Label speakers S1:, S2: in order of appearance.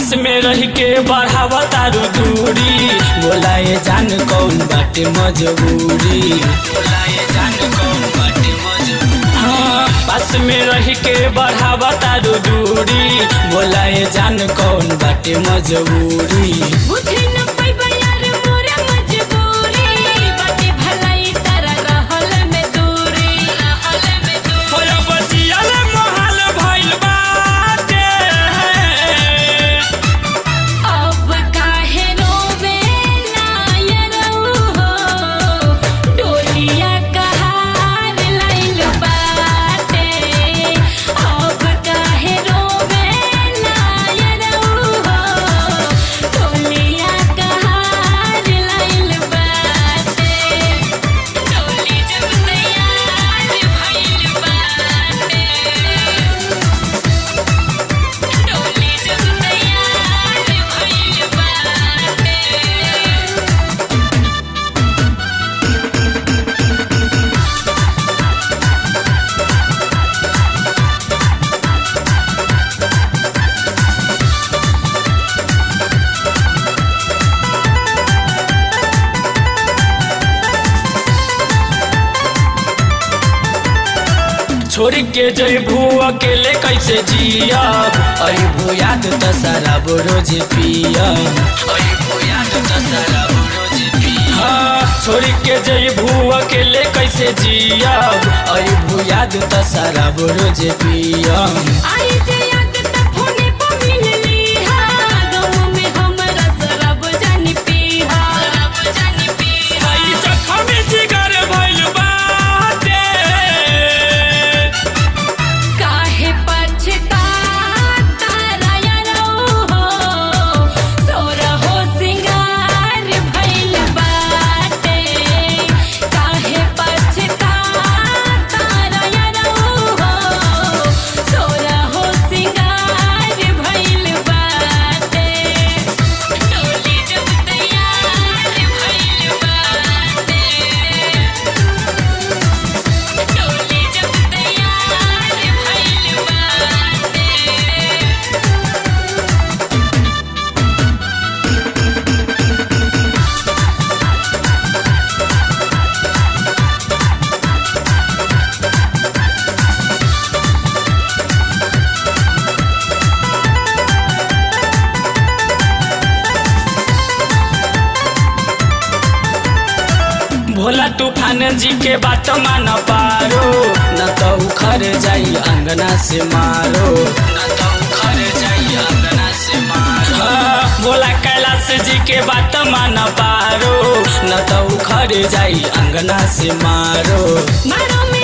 S1: पास में रह के बढ़ावा तारू दूरी बोलाए जान कौन बाटे मजबूरी बोलाए जान कौन बाटे मजबूरी हाँ पास में रह के बढ़ावा तारू दूरी बोलाए जान कौन बाटे मजबूरी
S2: बुझे न पैबा यार मोरा मजबूरी बाटे भलाई तारा रहल में दूरी रहल में दूरी
S1: होया बचियल मोहाल भइल बाटे
S2: अब काहे रोवे नायरऊ हो डोलिया कहार लाइल बाटे अब काहे रोवे नायरऊ हो डोलिया कहार लाइल बाटे डोली जब तैयार भइल बाटे डोली जब तैयार भइल बाटे
S1: छोड़ के जइबू अकेले कैसे जिया अइबू याद त शराब रोज पिया अइबू याद त शराब रोज पिया हाँ, छोड़ के जइबू अकेले कैसे जिया अइबू याद त शराब रोज पिया
S2: आई जे याद त फोने पर मिलली हा गाँव में हमरा शराब जानी पीहा शराब जानी पीहा
S1: हई जखम जिगर भइल बाटे
S2: काहे पछताता रायरो हो तोरा हो सिंगार भइल बाटे काहे पछताता रायरो हो तोरा हो सिंगार भइल बाटे डोली जब तैयार भइल बाटे डोली जब तैयार भइल बाटे
S1: भोला तूफान जी के बात मान पारो न तो उखर जाई अंगना से मारो न तो उखर जाई अंगना से मारो हाँ, भोला कैलाश जी के बात मान पारो न तो उखर जाई अंगना से मारो
S2: मारो में